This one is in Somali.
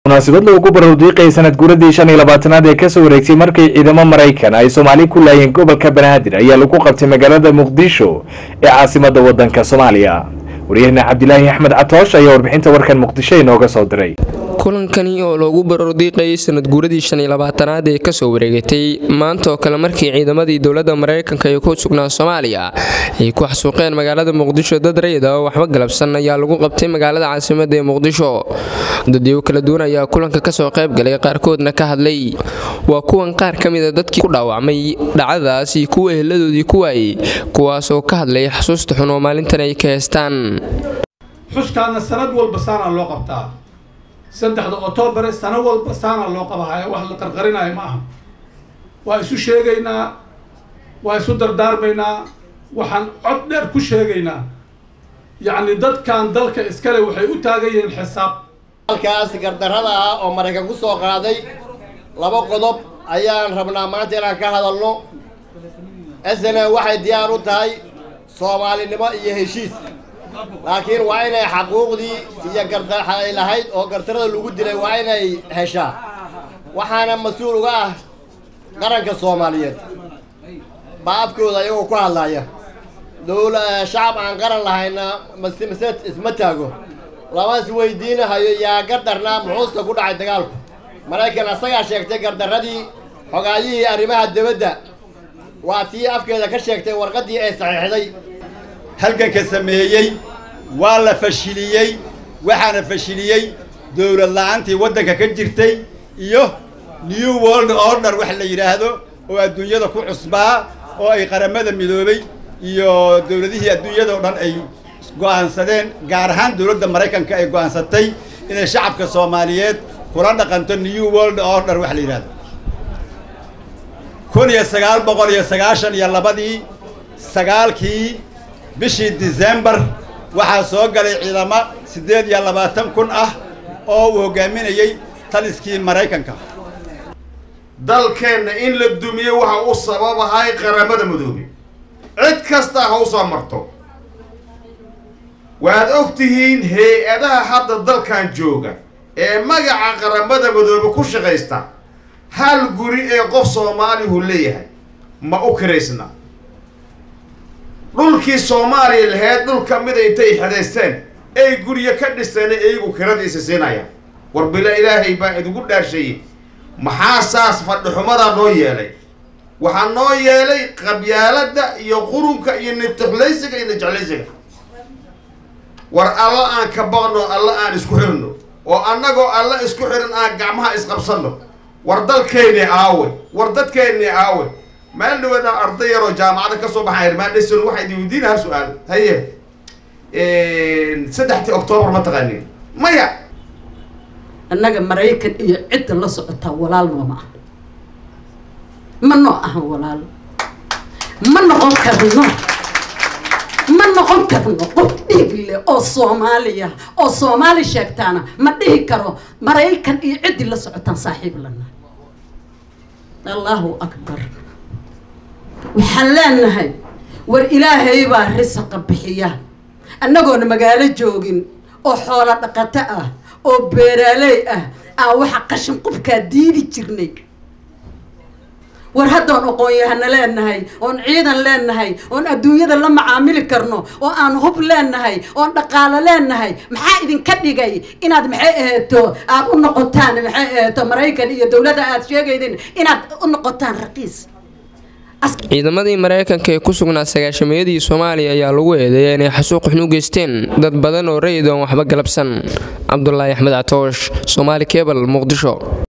munaasabad loogu barowdiiqay sanad guuradii shan iyo labaatanaad ee kasoo wareegtay markii ciidamo maraykan ay soomaali ku laayeen gobolka banaadir ayaa lagu qabtay magaalada muqdisho ee caasimada wadanka soomaaliya wariyahena cabdilaahi axmed catoosh ayaa warbixinta warkan muqdisho inooga soo diray kulankani oo loogu barordiiqayay sanad guuradii shan iyo labaatanaad ee kasoo wareegatay maanta oo kale markii ciidamadii dowladda maraykanka ee ku sugnaa soomaaliya ay ku xasuuqeen magaalada muqdisho dad rayid ah oo waxba galabsan ayaa lagu qabtay magaalada caasimada ee muqdisho dadyo kala duwan ayaa kulanka kasoo qayb galay qaarkoodna ka hadlay waa kuwan qaar ka mida dadkii ku dhaawacmay dhacdadaas iyo kuwa eheladoodii ku waayey kuwaasoo ka hadlay xasuusta xun oo maalintan ay ka heestaan xuskaana sanad walba saanaa loo qabtaa saddexda oktoobar sano walba saanaa loo qabahaya wax la qarqarinayo ma aha waa isu sheegaynaa waa isu dardaarmaynaa waxaan cod dheer ku sheegaynaa yacni dadkan dalka iskale waxay u taagan yihiin xisaab halkaas gardarrada ah oo maraykan ku soo qaaday laba qodob ayaan rabnaa maanta inaan ka hadalno snm waxay diyaar u tahay soomaalinimo iyo heshiis laakiin waa inay xaquuqdii iyo gardaay lahayd oo gardarrada lagu dilay waa inay heshaa waxaana mas-uul uga ah qaranka soomaaliyeed baa afkooda iyagoo ku hadlaya dowla shacab aan qaran lahayna mase isma taago lama is weydiinahayo yaa gardarnaa muxuusta ku dhacay dagaalku maraykan asagaa sheegtay gardarradii xogaayihii arrimaha dibadda waa tii afkeeda ka sheegtay warqaddii ay saxiixday halganka sameeyey waa la fashiliyey waxaana fashiliyey dowlad la-aantii waddanka ka jirtay iyo new world order wax la yidhaahdo oo adduunyada ku cusbaa oo ay qaramada midoobay iyo dowladihii adduunyada oo dhan ay go'aansadeen gaar ahaan dowladda maraykanka ay go'aansatay inay shacabka soomaaliyeed kula dhaqanto new world order wax la yidhahdo kun iyo sagaal boqol iyo sagaashan iyo labadii sagaalkii bishii december waxaa soo galay ciidamo siddeed iyo labaatan kun ah oo uu hogaaminayey taliskii maraykanka dalkeenna in la dumiyo waxa u sababahay qaramada midoobe cid kasta ha u soo marto waad og tihiin hay-adaha hadda dalkan jooga ee magaca qaramada midoobe ku shaqaysta hal guri ee qof soomaalihu leeyahay ma u kiraysna dhulkii soomaaliya laheyd dhul ka mida intay xadaysteen ay guryo ka dhisteen iyagu kiradiisa siinayaan war bila ilaahay baa idigu dhaarsheeyey maxaa saas fadhixumadaa noo yeelay waxaa noo yeelay qabyaaladda iyo qurunka iyo nitixlaysiga iyo nijeclaysiga war alla aan ka baqno alla aan isku xirno oo annagoo alla isku xiran aan gacmaha isqabsanno war dalkeennii aawe war dadkeennii aawe maal dhawaada arday yaroo jaamacada ka soo baxay irmaandhayson waxay idin weydiina hal su-aal haye saddextii octoobar ma taqaanin maya annaga maraykan iyo cidda la socotaa walaal nooma ah ma noo ahan walaal ma noqon karno ma noqon karno qof dhiig leh oo soomaaliya oo soomaali sheegtaana ma dhihi karo maraykan iyo ciddii la socotaan saaxiib lana allahu akbar waxaan leenahay war ilaahay baa risaqa bixiya annagoona magaalo joogin oo xoolo dhaqato ah oo beeraaley ah aan waxa qashin qubkaa diidi jirnay war haddoon aqoon-yahana leenahay oon ciidan leenahay oon adduunyada la macaamili karno oo aan hub leenahay oon dhaqaalo leenahay maxaa idinka dhigay inaad maxay aheeto aada u noqotaan maxay aheeto maraykan iyo dowladda aada sheegaydin inaad u noqotaan raqiis ciidamadii maraykanka ee ku sugnaa sagaashameeyadii soomaaliya ayaa lagu eedeeya inay xasuuq xun u geysteen dad badan oo rayid oon waxba galabsan cabdulaahi axmed catoosh soomaali kebal muqdisho